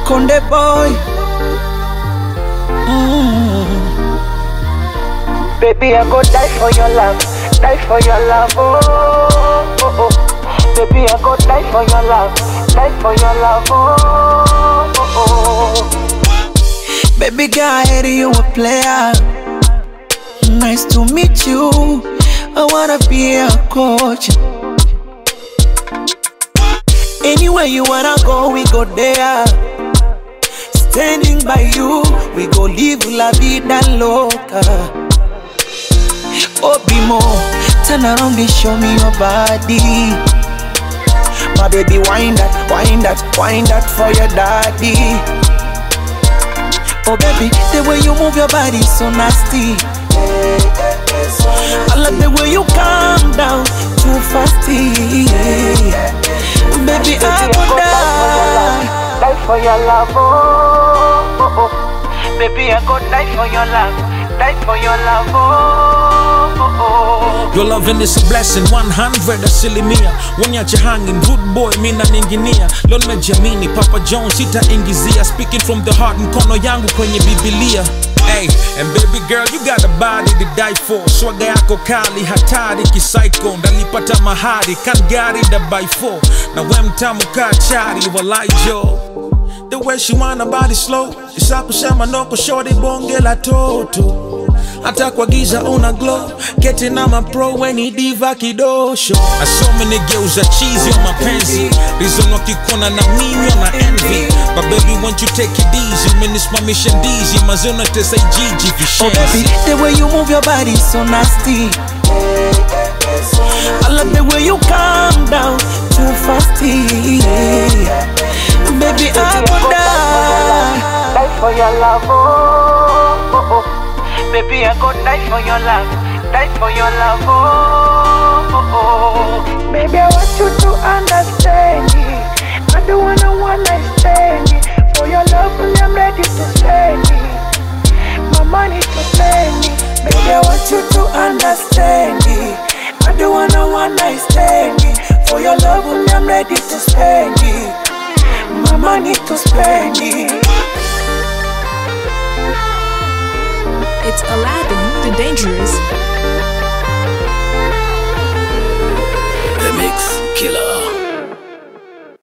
Konde boy. Mm. Baby, I go die for your love, die for your love, oh, oh, oh. Baby, I go die for your love, die for your love, oh, oh, oh. Baby girl, I hear you a player. Nice to meet you. I wanna be a coach. Anywhere you wanna go, we go there. Standing by you, we go live la vida loca. Obimo, turn around and show me your body. My baby, wind that, wind that, wind that for your daddy. Oh baby, the way you move your body is so nasty. I love the way you calm down too fasty. Baby, I Baby, would I die. die for your love, oh, oh, oh. Baby, I go die for your love, die for your love, oh, oh, oh. Your loving is a blessing 100 asilimia Wanyache hanging rude boy mina ninginia Leo nimejiamini Papa John sitaingizia Speaking from the heart mkono yangu kwenye Biblia Hey, and baby girl you got a body to die for Swaga yako kali hatari kisaiko Ndalipata mahari kan gari da by four Na we mtamu kaa chari walai jo The way she wanna body slow Isa kusema noko shorty bonge la toto hata kwa giza una glow keti na mapro weni diva kidosho asome nigeuza chizi wa mapenzi reason wakikona na mimi na envy but baby won't you take it easy umenisimamisha ndizi mazee unatesa ijiji Oh baby, vishenzi the way you move your body is so nasty. I love the way you calm down too fasty. Baby, I would die. Die for your love, oh, oh, oh. Baby, I go die for your love, die for your love, oh, oh, oh. Baby, I want you to understand me. I don't wanna one night stand me. For your love, only I'm ready to spend it. My money to spend it. Baby, I want you to understand me. I don't wanna one night stand me. For your love, only I'm ready to spend it. My money to spend it.